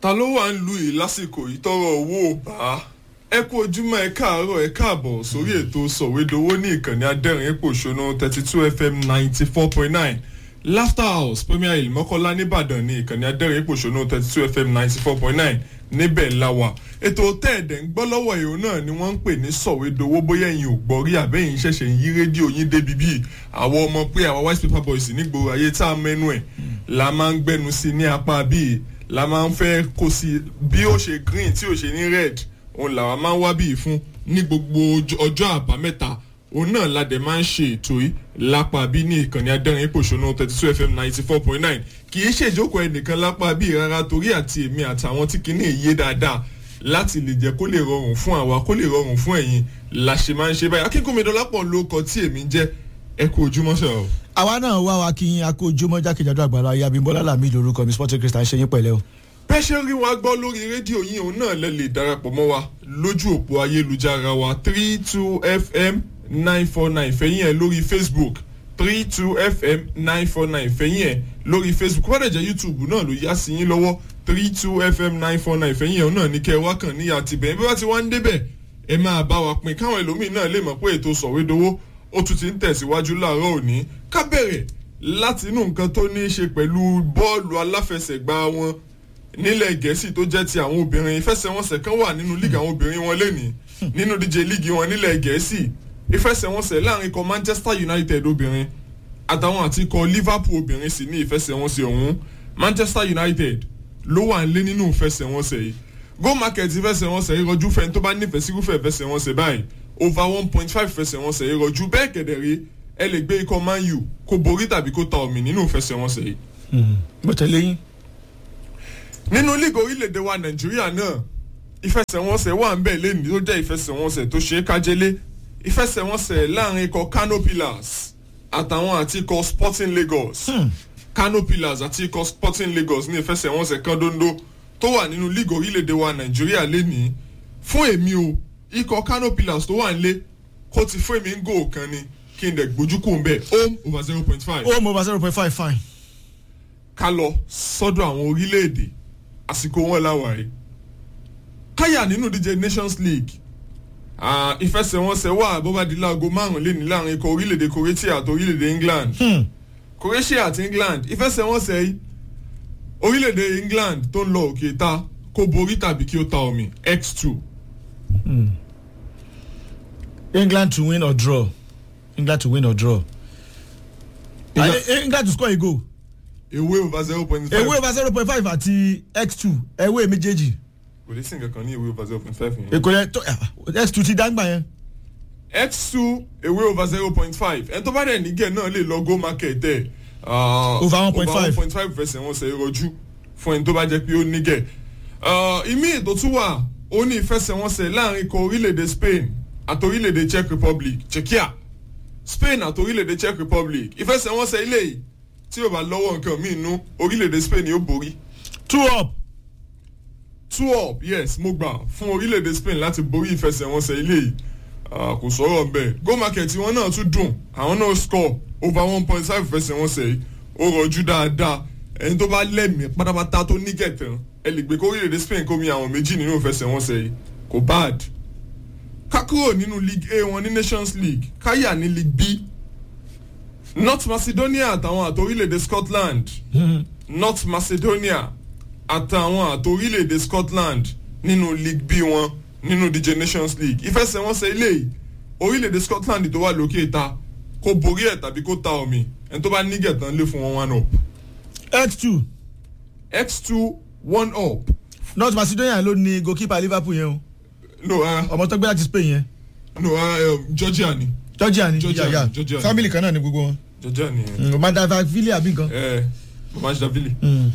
ta ló wà ń lu yìí lásìkò yìí tọrọ owó ò bá ẹ kú ojúmọ́ ẹ káàárọ̀ ẹ káàbọ̀ sórí ètò sọ̀wédowó ní ìkànnì adẹ́rìn pòṣónú thirty two fm ninety four point nine laughter house premier hill mọ́kànlá nìbàdàn ní ìkànnì adẹ́rìn pòṣónú thirty two fm ninety four point nine níbẹ̀ la wà ètò tẹ́ẹ̀dẹ̀ ń gbọ́ lọ́wọ́ ìhò náà ni wọ́n ń pè ní sọ̀wédowó bóyá ẹ̀yin ò gbọ́ rí àbẹ́yìn ṣẹ̀ṣẹ̀ ń yí rédíò yín débi bíi àwọn ọmọ pé àwọn white paper boys nígboro ayé tá a mẹ́nu ẹ̀ la máa ń gbẹnu sí ní apá bíi la máa ń fẹ́ kó sí bí ó ṣe green tí ó ṣe ní red òun làwa máa ń wá bíi fún ní gbogbo ọjọ́ àbámẹ́ta òun náà la dẹ̀ máa ń ṣe ètò yìí lápá bí ní ìkànnì adẹ́rìn pòṣónú thirty two fm ninety four point nine kì í ṣèjókòó ẹnìkan lápá bí rárá torí àti èmi àtàwọn tí kìíní yé dáadáa láti lè jẹ́ kó lè rọrùn fún àwa kó lè rọrùn fún ẹ̀yin la ṣe máa ń ṣe báyìí akínkùnmídọ́lápọ̀ ló kọ tí èmi ń jẹ́ ẹ kú ojúmọ́ sọ̀rọ̀. àwa náà wá wa kí yín akó ojúmọ́ jákèjádò àgbàlá ayé abimbola lami lorúkọ mi sporting christian ṣe yín pẹ̀lẹ́ o. bẹ́ẹ̀ ṣe rí wa gbọ́ lórí rédíò yín òun náà lẹ lè darapọ̀ mọ́ wa lójú òpó ayélujára wa three two fm nine four nine fẹ̀yìn ẹ̀ lórí facebook three two fm nine four nine fẹ̀yìn ẹ̀ lórí facebook wọ́n dẹ̀ jẹ́ youtube náà ló yá sí yín lọ́wọ́ three two fm nine four nine fẹ̀yìn ẹ̀ náà ní kẹ́ ẹ wá kàn ní àtibẹ̀ bí wọ́n ti wá ń débẹ̀ ẹ máa bá wa pin káwọn ẹlòmíín náà lè mọ̀ pé ètò sọ̀wédowó ó tún ti ń tẹ̀síwájú láàárọ̀ òní ká bẹ̀rẹ̀ láti inú nǹkan tó ní í ṣe pẹ̀lú bọ́ọ̀lù aláfẹsẹ̀gbá wọn nílẹ̀ gẹ̀ẹ́sì tó jẹ́ ti àwọn obìnrin ìfẹsẹ̀wọnsẹ̀ kan wà nínú líìgì àwọn obìnrin wọn lẹ́nìí nínú díje líìgì wọn nílẹ̀ gẹ̀ẹ́sì ìfẹsẹ̀wọnsẹ̀ láàrin ikọ̀ manchester united obìnrin àtàwọn àti ikọ̀ liverpool obìnrin sì ní ìfẹsẹ̀wọnsẹ̀ ọ̀hún manchester united ló wà ń lé nínú ìfẹsẹ̀wọnsẹ̀ yìí go market ìfẹsẹ̀wọnsẹ̀ yìí rọjú fẹ́ni tó bá nífẹ̀ẹ́ sí irúfẹ́ ìfẹsẹ̀wọnsẹ̀ báyìí over one point five ìfẹsẹ̀wọnsẹ̀ yìí rọjú bẹ́ẹ̀ kẹ̀dẹ̀rẹ́ ẹ lè gbé ikọ̀ man u kó borí tàbí kó ta omi nínú ìfẹsẹ̀wọnsẹ̀ yìí. mo tẹ̀lé yín. nínú líìgì orílẹ̀-èdè wa nàìjíríà náà ìfẹsẹ̀wọnsẹ̀ wà ń bẹ̀ lẹ́nu tó jẹ́ ìfẹsẹ̀wọnsẹ̀ tó ṣe é kájẹ́lé ìfẹsẹ̀wọnsẹ̀ láàrin ikọ̀ kano pillars àtàwọn àti ikọ̀ sporting lagos kano pillars àti ikọ̀ sporting lagos ní ìfẹsẹ̀wọnsẹ̀ kan dondo tó wà nínú líìgì orílẹ̀-èdè wa nàìjíríà lẹ́nìí fún èmi o ikọ̀ kano pillars tó wà ń lé kó ti fún èmi ń gò kan ni kí n dẹ̀ gbójú kò ń bẹ̀ home over zero point five. home over zero point five fine. ká lọ sọ́dọ̀ àwọn orílẹ̀-èdè àsìkò wọn láwàárí káyà nínú díje nations league ìfẹsẹ̀wọnsẹ̀ wà bọ́bádì láago márùn-ún lẹ́ni láàrin ikọ̀ orílẹ̀-èdè croatia àti orílẹ̀-èdè england croatia àti england ìfẹsẹ̀wọnsẹ̀ yìí orílẹ̀-èdè england tó ń lọ òkè ta kó borí tàbí kí ó ta omi x two. england to win or draw england to win or draw. England- Ah, eh, england to score a goal. ewé over zero point five. ewé over zero point five àti x two ewé méjèèjì. kò lè sí nǹkan kan ní ewé over zero point five yẹn. èkó yẹn tó x two ti dáńgbà yẹn. x two ewé over zero point five ẹni tó bá dẹ̀ nígẹ̀ náà lè lọ go market ẹ̀. Over 1.5. over one point five fẹsẹ̀ wọn ṣe rọjú fún ẹni tó bá jẹ́ pé ó nígẹ̀. ìmí ètò tún wà ó ní ìfẹsẹ̀wọnsẹ̀ láàrin ikọ̀ orílẹ̀-èdè spain àti orílẹ̀-èdè czech republic czechia spain àti orílẹ̀-èdè czech republic ìfẹsẹ̀wọnsẹ̀ ilé yìí tí yóò bá lọ́wọ́ nǹkan míì nú orílẹ̀-èdè spain yóò borí two up. two up yes mo gbà fún orílẹ̀-èdè spain láti borí ìfẹsẹ̀wọnsẹ̀ ilé yìí Ah, kò sọ̀rọ̀ bẹ́ẹ̀ go market wọn náà tún dùn àwọn náà score over one point five ìfẹsẹ̀wọnsẹ̀ yìí ó rọjú dáadáa ẹni tó bá lẹ́mìí pátápátá tó ní kẹtàn ẹ lè gbé kó orílẹ̀-èdè spain kó mi àwọn méjì nínú ìfẹsẹ̀wọnsẹ̀ yìí kò bad ká kúrò nínú league a wọn ní nations league káyà ní league b north macedonia àtàwọn àti orílẹ̀-èdè scotland north macedonia àtàwọn àti orílẹ̀-èdè scotland nínú league b wọn nínú dj nations league ìfẹsẹ̀wọnsẹ̀ ilé yìí orílẹ̀-èdè scotland tó wà lókè ta kó borí ẹ̀ tàbí kó ta omi ẹni tó bá nígẹ̀ tán lé fún wọn one up x two x two one up north macedonia ló ní goalkeeper liverpool yẹn o no uh, ọmọ tó gbé láti spain yẹn no uh, um, georgia ni georgia ni Georgia yeah, yeah. ni, Georgia ni. family kan náà ni gbogbo wọn. georgia ni Mm, madavavili àbí nǹkan. ẹ mamajidavili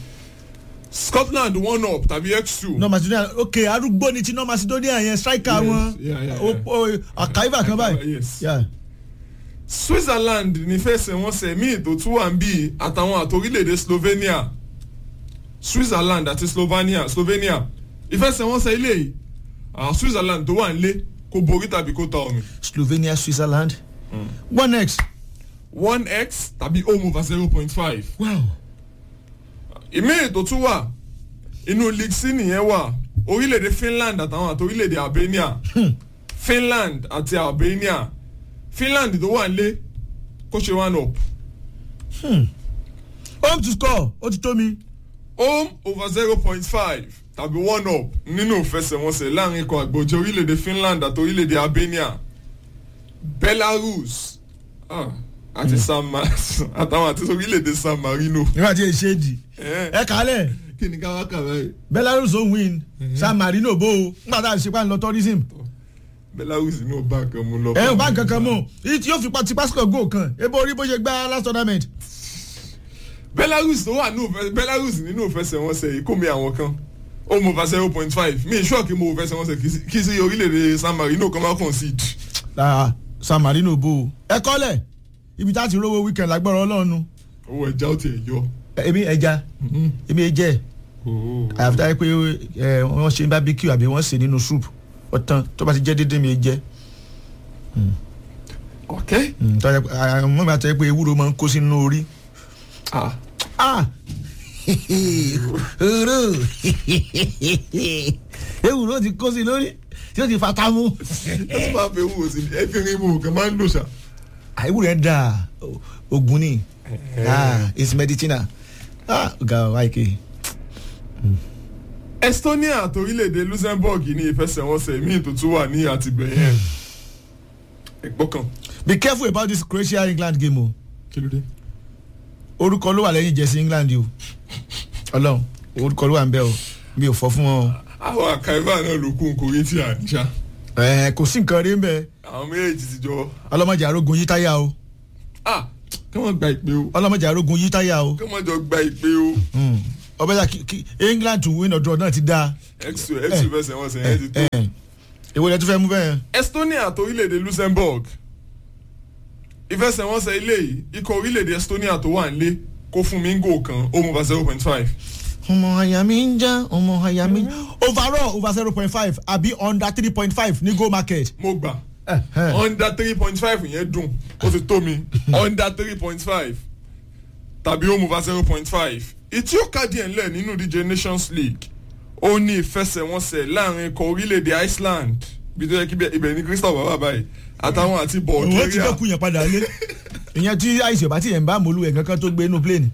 scotland one up tàbí x two north macedonia ok arúgbó ni ti north macedonia yẹn striker Yes, wọn yeah, yeah, O- yeah. o- àkàìbà kan báyìí. yes. Yeah. switzerland nífẹsẹ̀wọnsẹ̀ míì tó tún wà ń bí àtàwọn àtòrílẹ̀-èdè slovenia switzerland àti slovenia slovenia ìfẹsẹ̀wọnsẹ̀ ilé yìí ah, switzerland tó wà ń lé kó borí tàbí kó ta omi slovenia switzerland one x one x tàbí home over zero point five wow ìmíì tó tún wà inú league c nìyẹn wà orílẹ̀-èdè finland àtàwọn àti orílẹ̀-èdè albania finland àti albania finland tó wà nílé kó ṣe one up home to score ó ti tó mi. home over zero point five tàbí one up nínú ìfẹsẹ̀wọnsẹ̀ láàrin ikọ̀ àgbòjẹ́ orílẹ̀-èdè finland àti orílẹ̀-èdè albania belarus ah, àti san Ma- àtàwọn àti orílẹ̀-èdè san marino. nígbà tí èsì èdì Eh, ẹ kálẹ̀ kí ni ká wá kà báyìí. belarus ó win san marino bó o nígbà tá a ṣe pa ń lọ tourism. belarus ní ọba kan mú lọ. ẹ ò bá nǹkan kan mọ̀ èyí tí yóò fi ti pásítọ̀ gò kan ebo orí bó ṣe gbá last tournament. belarus tó wà nínú ìfẹ- belarus nínú ìfẹsẹ̀wọnsẹ̀ yìí kò mi àwọn kan ó mú over zero point five mi ìṣọ́ kí mo ìfẹsẹ̀wọnsẹ̀ kí sí- kí sí orílẹ̀-èdè san marino kan máa concede. Ah, san marino bó o. ẹ kọ́lẹ̀ ibi tá a ti rówó weekend lágbára ọlọ́run. owó ẹja ó tiẹ̀ yọ. èmi ẹja èmi ẹjẹ àyàfi táyé pé ẹ, wọ́n ṣe barbecue àbí wọ́n sè nínú soup ọ̀tán tó bá ti jẹ́ dédé mi jẹ́ ok. mọ́ mi àtọ́ pé ewúro máa ń kó sínú orí. ah ah ewúro ewúro ti kó sí lórí tí ó ti fa támú. ẹ tún máa fẹ́ wúwo sí ẹ fi rin ibò kan máa ń lò ṣá. ewúro yẹn dáa ogun ni ah it's medicinal ah ọ̀gá wáìkì. estonia àti orílẹ̀-èdè luxembourg ní ìfẹsẹ̀wọnsẹ̀ míì tó tún wà ní àtìbẹ̀yẹn. ẹ̀gbọ́n kan be careful about this croatia england game o. kí ló dé. orúkọ ló wà lẹ́yìn jẹ́sí england o ọlọ́run orúkọ ló wà ń bẹ́ o mi ò fọ́ fún wọn o. àwọn àkàìbá náà ló kún kórè tí a níṣà. ẹ kò sí nǹkan rí ń bẹ àwọn méjèèjì ti jọ. ọlọ́mọdé arógun yí táyà o ah kí wọ́n gba ìpè o ọlọ́mọdé arógun yí táyà o kí wọ́n jọ gba ìpè o. ọbẹ̀ dà kí kí england to win ọ̀dọ́ náà ti dáa. exo exo ìfẹsẹ̀wọnsẹ̀ yẹn ti tó. èwo lẹ tún fẹ́ mú bẹ́ẹ̀. estonia àti orílẹ̀-èdè luxembourg ìfẹsẹ̀wọnsẹ̀ ilé yìí ikọ̀ orílẹ̀-èdè estonia tó wà nílé kó fún mi ń gò kan ó mú over zero point five. ọmọ àyà mi ń já ọmọ àyà mi. overall over zero point five àbí under three point five ní go market. mo gbà under three point five yẹn dùn ó ti tó mi under three point five tàbí ó mú over zero point five ìtí ó kàdí ẹ̀ ńlẹ̀ nínú ìdíje nations league ó ní ìfẹsẹ̀wọnsẹ̀ láàrin ikọ̀ orílẹ̀-èdè iceland bí tó yẹ kí ibẹ̀ ní crystal bàbá báyìí àtàwọn àti wọ́n ti bulgaria fẹ́ kú yẹn padà lé ìyẹn tí àìsàn ọba tí yẹn ń bá mọ́lú ẹ̀ kankan tó gbé inú plane.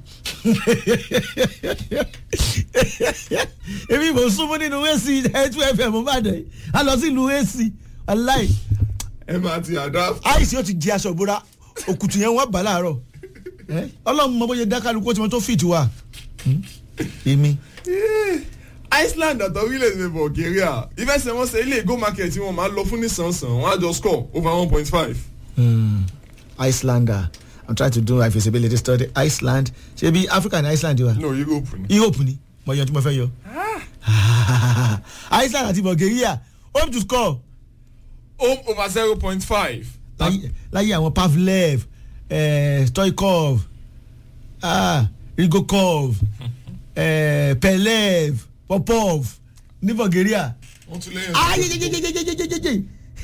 èmi mò ń súnmọ́ nínú ac two fm bá dẹ̀ a lọ sí ìlú ac aláì ẹ máa ti àdá àìsàn ó ti di aṣọ ìbora òkùtù yẹn wọ́n bà láàárọ̀ Eh, ọlọ́run mọ bóyá dákàlùkù tí wọ́n tó fìtì wà èmi. iceland àti orílẹ̀-èdè bulgaria ìfẹsẹ̀wọnsẹ̀ ilé ìgò market tí wọ́n máa lọ fún nísànsàn wọ́n á jọ score over one point five. Hmm. Icelander I'm trying to do my feasibility study Iceland ṣé bí Africa ní Iceland wa no europe ni. Europe ni mo yan tí mo fẹ́ yọ. Iceland àti Bulgaria home to score home over zero point five. láyé láyé àwọn Pavlev eh, Stoikov ah, Rigokov eh, Pelev Popov ní Bulgaria. wọ́n tún lẹ́yìn. Ah, ye, ye, ye, ye, ye, ye, ye, ye,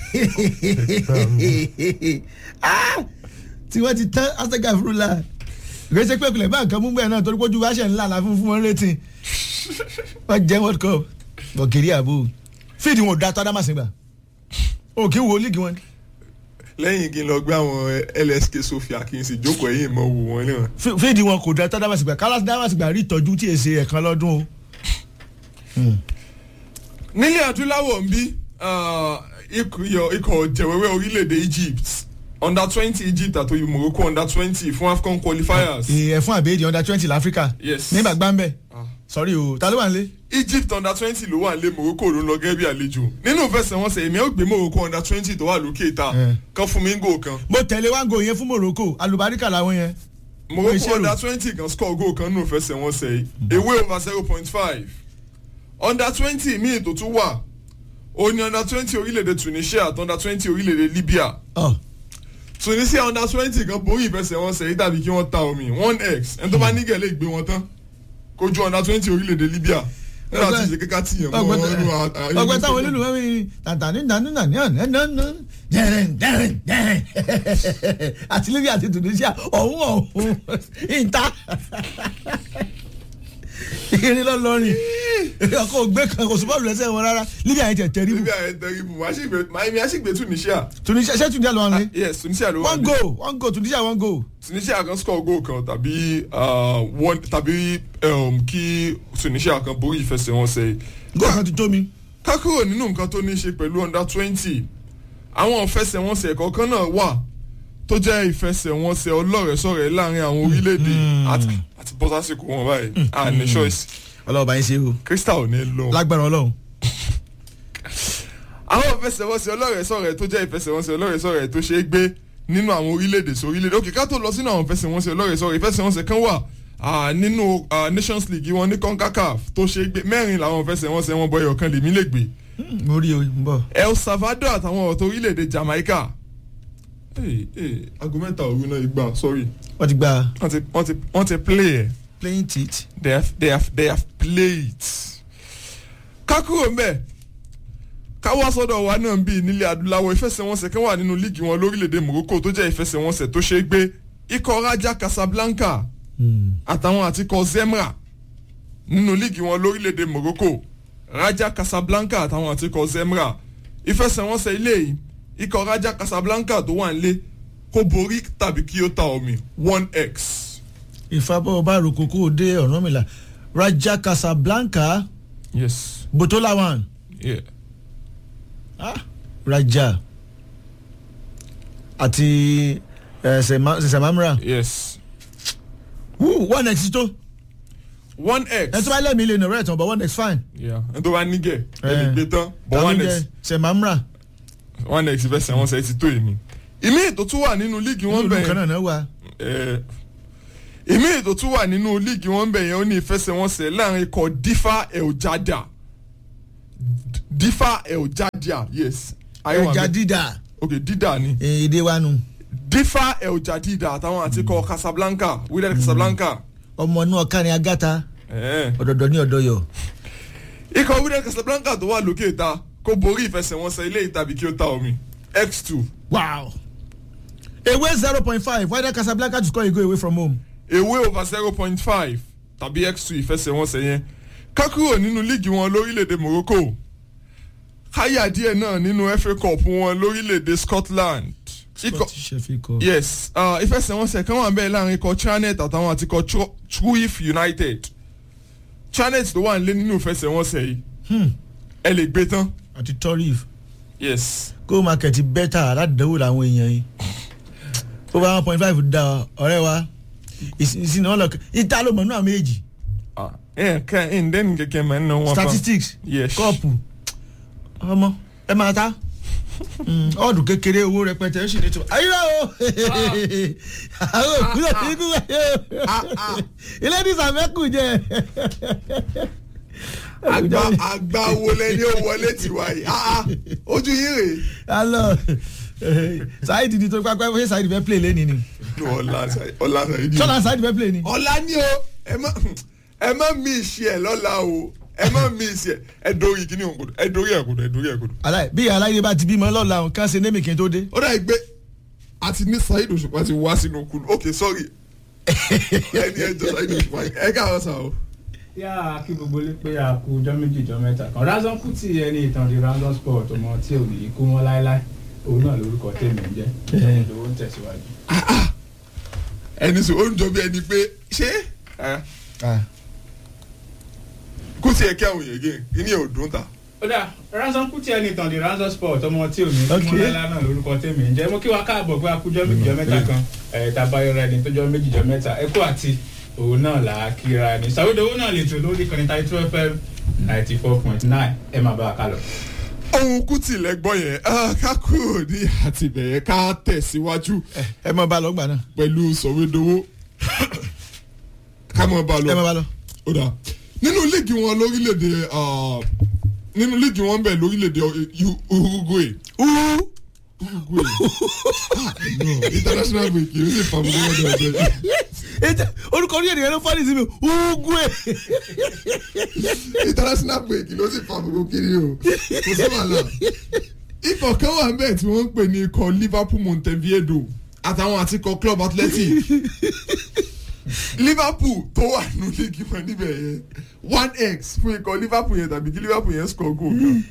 ye. Ah, tí wọ́n ti tán astega fúrúlà gbèsè pé kulẹ̀ bá nǹkan mú bẹ́ẹ̀ náà torí pé ojú wa ṣe ńlá la fún fún wọn létí wọ́n jẹ́ world cup Bulgaria bò fíìdì wọn ò da tó adámàsìn gbà o kì í wo líìgì wọn. lẹ́yìn kí n lọ gbé àwọn lsk sofia kí n sì jókòó ẹ̀yìn mọ́ wò wọ́n náà. Fí- fíìdì wọn kò da tó adámàsìn gbà kálá adámàsìn gbà rí ìtọ́jú tí èsì ẹ̀kan lọ́dún o. nílẹ̀ adúláwọ̀ ń bí ah, ikọ̀ ikọ̀ jẹ̀wẹ́wẹ́ orílẹ̀-èdè egypt under twenty egypt àti morocco under twenty fún afcon qualifiers. ìyẹn fún àbẹ́ẹ̀dì under twenty láfíríkà Yes. nígbà gbáǹbẹ̀ Ah. sọ́rí o ta ló wà nílé. egypt under twenty ló wà lé morocco ló ń lọ gẹ́gẹ́ bí àlejò nínú ìfẹsẹ̀wọnsẹ̀ èmi ò gbé morocco under twenty tó wà lókè ìta Eh. kan fún mi ń gò kan mo tẹ̀lé wáńgò yẹn fún Morocco alubarika làwọn yẹn. morocco ìṣirò. under twenty kan score goal kan nínú ìfẹsẹ̀wọnsẹ̀ yìí away over zero point five under twenty míì tó tún wà ó ní under twenty orílẹ̀-èdè tunisia àti under twenty orílẹ̀-èdè libya Oh. tunisia under twenty kan borí ìfẹsẹ̀wọnsẹ̀ yìí tàbí kí wọ́n ta omi one x ẹni tó bá nígẹ̀ lè gbé wọn tán kojú under twenty orílẹ̀-èdè libya nígbà tí ìṣe kíkà tì yẹn mọ́ wọn nínú à- à- ọgbẹ táwọn olólùwẹ́ mi tàǹtàní nànúnà ní ọ̀nà ẹ̀nà jẹrìn jẹrìn jẹrìn àti libya àti tunisia ọ̀hún ọ̀hún ìta irin lọ́lọ́rin ọkọ̀ ògbé kan kò súnmọ́ lẹ́sẹ̀ wọn rárá libya yẹn tẹ̀ tẹ̀rí níbi àyẹ̀ tẹ̀rí mu miami aṣègbè tunisia. tunisia ṣé tunisia ló wà ní. yes tunisia ló wà one ní. goal one goal tunisia one goal. tunisia kan score goal kan tàbí uh, one tàbí um, kí tunisia kan borí ìfẹsẹ̀wọnsẹ̀ goal kan ti tó mi. ká kúrò nínú nǹkan tó ní í ṣe pẹ̀lú under twenty àwọn ìfẹsẹ̀wọnsẹ̀ kọ̀ọ̀kan náà wà tó jẹ́ ìfẹsẹ̀wọnsẹ̀ ọlọ́rẹ̀ẹ́sọ̀rẹ̀ láàrin àwọn orílẹ̀-èdè àti àti bọ́sásìkò wọn báyìí à ní choice ọlọ́ọ̀bá yín ṣe o crystal ò ní lọ. lágbára ọlọ́run. àwọn ìfẹsẹ̀wọnsẹ̀ ọlọ́rẹ̀ẹ́sọ̀rẹ̀ tó jẹ́ ìfẹsẹ̀wọnsẹ̀ ọlọ́rẹ̀ẹ́sọ̀rẹ̀ tó ṣe é gbé nínú àwọn orílẹ̀-èdè sí orílẹ̀-èdè òkè ká tó lọ sínú àwọn ìfẹsẹ̀wọnsẹ̀ ọlọ́rẹ̀ẹ́sọ̀rẹ̀ ìfẹsẹ̀wọnsẹ̀ kan wà ah, nínú ah, nations league wọn ní concacaf tó ṣe é gbé mẹ́rin làwọn ìfẹsẹ̀wọnsẹ̀ wọn bọyọ̀ kan lèmi lè gbé mo rí o ń bọ̀. el salvador àtàwọn ọ̀tọ̀ orílẹ̀-èdè jamaica. Hey, hey, aago mẹ́ta òru náà igba sorry wọ́n ti gba wọ́n ti wọ́n ti wọ́n ti play ẹ̀ playing tit. they have they have they have played. kákúrò mbẹ́ káwá sọ́dọ̀ wa náà ń bí nílẹ̀ adúláwọ̀ ìfẹsẹ̀wọnsẹ̀ kan wà nínú líìgì wọn lórílẹ̀‐èdè morocco tó jẹ́ ìfẹsẹ̀wọnsẹ̀ tó ṣe é gbé ikọ̀ raja casablanca àtàwọn àti ikọ̀ zemra nínú líìgì wọn lórílẹ̀‐èdè morocco raja casablanca àtàwọn àti ikọ̀ zemra ìfẹsẹ̀wọnsẹ̀ ilé yìí ikọ̀ raja casablanca tó wà nílé kó borí tàbí kí ó ta omi one x. ìfàbọ̀ bá roko kó o dé ọ̀rànmìlà raja casablanca yes botola one yeah. ah, raja àti eh, Sema- semamra yes Woo, one x tó one x. ẹ tó bá lẹ́mìí lè nà rẹ̀ tán but one x fine. Yeah, ẹni tó bá nígẹ̀ ẹ lè Eh. gbé tán but Ta ló one ń x jẹ semamra one x fẹsẹ̀ wọn sẹ́ ti tó èmi. ìmí ètò tún wà nínú líìgì wọn nínú kan bẹ̀ náà náà wà. yẹn ìmí ètò tún wà nínú líìgì wọn bẹ̀ yẹn ó ní ìfẹsẹ̀wọnsẹ̀ láàrin ikọ̀ difa eljada difa eljada yes. ayé wa ẹja bẹ̀. dídà ok dídà ni eh, èdè wa nù difa eljadida àtàwọn àti ikọ̀ casablanca wíwẹ̀ casablanca. ọmọ inú ọ̀ka ni agata Eh. ọ̀dọ̀dọ̀ ní ọ̀dọ̀yọ̀. ikọ̀ wíwẹ̀ casablanca tó wà lókè ta kó borí ìfẹsẹ̀wọnsẹ̀ ilé ìtàbí kí ó ta omi x two. wow away zero point five why that casablanca to score a goal away from home. away over zero point five tàbí x two ìfẹsẹ̀wọnsẹ̀ yẹn ká kúrò nínú líìgì wọn lórílẹ̀‐èdè morocco káyà díẹ̀ náà nínú fa cup wọn lórílẹ̀‐èdè scotland ikọ̀ scottish fa cup. yes uh, ìfẹsẹ̀wọnsẹ̀ kan wà bẹ́ẹ̀ láàrin ikọ̀ chanet àtàwọn àti ikọ̀ Tru- truif united chanet tó wà nílé nínú ìfẹsẹ̀wọnsẹ̀ yìí Hmm. ẹ lè gbé tán àti torif yes go market bẹ́tà aládùúgbò làwọn èèyàn yìí over one point five da ọ̀rẹ́ wa ìsìn náà lọ ìta ló mọ̀ nínú àwọn méjì Ah, ẹ̀ ká ẹ̀ ń dẹ́nu kẹ̀kẹ́ mọ̀ ẹ̀ ń náwó wọn fa statistics yes kọ́ọ̀pù ọmọ ẹ máa ta Mm, ọ̀dù kékeré owó rẹpẹtẹ ó sì ní tó ayíra o àwọn òkúlẹ̀ ikú ilé ní sàmẹ́kù jẹ. àgbà àgbà wo lẹni ó wọlé tiwa yìí Ah, ah, ojú yín rèé. alo saheed di tó pápá ṣé saheed fẹ́ play lẹ́ni ni ọ̀la ọ̀la ṣàyídì. ṣọlá saheed fẹ́ play ni. ọ̀la ni o ẹ má ẹ má mi ìṣe ẹ lọ́la o ẹ má mi ìṣe ẹ dórí kíní òǹkodò ẹ dórí ẹ̀kodò ẹ dórí ẹ̀kodò. aláì bí aláìdé bá ti bímọ lọ́la òun kàn ṣe némi kí n tó dé. ó dà gbé àti ní Saheed Òṣùpá ti wá sínú kùnú ok sorry ẹni ẹjọ Saheed Òṣùpá ẹ káàárọ̀ sà o. yá kí gbogbo lè pé a kú ọjọ́ méjì ọjọ́ mẹ́ta kan Razon Kuti ẹni ìtàn di Razon Sport ọmọ tí ò ní kú wọn láéláé òun náà lórúkọ tèmi ń jẹ́ Eh. lówó ń tẹ̀síwájú. ẹni sọ ó ń jọ bí ẹni pé ṣé kó tiẹ̀ kí àwọn èèyàn gé kíní ò dùn ta. ó dà Razon Kuti ẹni ìtàn di Razon Sport ọmọ tí ò ní kú Ok. wọn láéláé náà lórúkọ tèmi ń jẹ́ mo kí wa káàbọ̀ pé a kú ọjọ́ méjì ọjọ́ mẹ́ta kan ẹ̀ tabayọ rẹ ni tọjọ́ méjì ọjọ́ mẹ́ta ẹ kú àti òun náà là á kíra ni sàwédowó náà lè tò lórí kan ní thirty two fm ninety four point nine ẹ máa bá a kálọ. ohun Kuti lẹ́gbọ́n yẹn ah, ká kúrò ní àtìbẹ̀yẹ ká tẹ̀síwájú ẹ mọ bá lọ gbà náà pẹ̀lú sọ̀wédowó ká mọ̀ bá lọ. ẹ mọ bá lọ. ó dà nínú líìgì wọn lórílẹ̀‐èdè ah, nínú líìgì wọn bẹ̀ lórílẹ̀‐èdè U- Uruguay Uruguay Ah, no, international break yìí ó sì fàmù lọ́wọ́ dọ̀dọ̀ ètò orúkọ orí ènìyàn ló fọ́ọ̀lì sí mi ugwe. international break ló sì fàmù kiri o kò sí wàhálà ikọ̀ kan wà bẹ́ẹ̀ tí wọ́n ń pè ní ikọ̀ Liverpool Montevideo àtàwọn àti ikọ̀ Club Athletic liverpool tó wà nù líìgì wọn níbẹ̀ yẹn one x fún ikọ̀ liverpool yẹn tàbí kí liverpool yẹn score goal kan.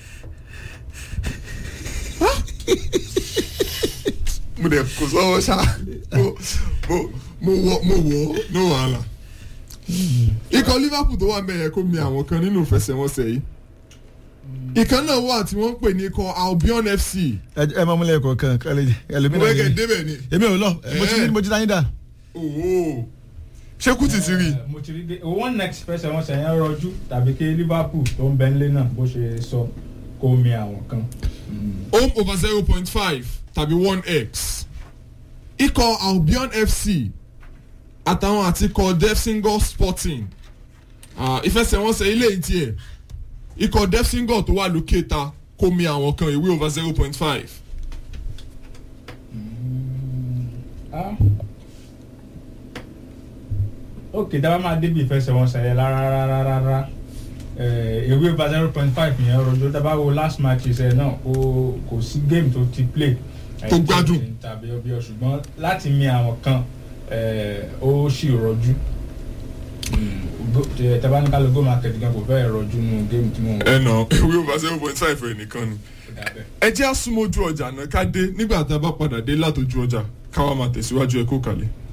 mo dẹ̀ kò sọ́wọ́ ṣá mo mo mo wọ mo wọ no wàhálà. ikọ̀ liverpool tó wà mẹ́yẹ kó mi àwọn kan nínú ìfẹsẹ̀wọnsẹ̀ yìí. ìkan náà wà tí wọ́n ń pè ní ikọ̀ albion fc. ẹ ẹ máa múlẹ̀ kọ̀ọ̀kan kálí mo ẹlòmínà fẹ́ kẹ́ yẹn débẹ̀ ni. èmi ò lọ mo ti ní mo ti dáyé dà owó ṣé kú ti ti rí i. Eh, mo ti rí dé one next fẹsẹ̀ wọn sẹ̀yìn rọjú tàbí kí liverpool tó ń bẹ nílé náà bó ṣe sọ kó mi àwọn kan. home over zero point five tàbí one x ikọ̀ albion fc àtàwọn àti ikọ̀ defsingor sporting Ah, ìfẹsẹ̀wọnsẹ̀ ilé yìí tiẹ̀ ikọ̀ defsingor tó wà lókè ta kó mi àwọn kan ìwé over zero point five Ah. ok dábàá máa débi ìfẹsẹ̀wọnsẹ̀ yẹn rárá ewé over zero point five yẹn rọjò dábàá wo last match ṣe náà kò kò sí game tó ti play. Tó gbádùn. tàbí ọbẹ̀ ọ̀ ṣùgbọ́n láti mi àwọn kan eh, ó sì rọjú tabaníkàlù go market gan kò fẹ́ rọjú nù game tí mo ń ẹ nà ìwé over zero point five rẹ̀ nìkan ni. dàbẹ̀. ẹ jẹ́ àsùnmọ́jú ọjà náà ká dé nígbà tá a bá padà dé látọjú ọjà káwa máa tẹ̀síwájú ẹ kó kalẹ̀.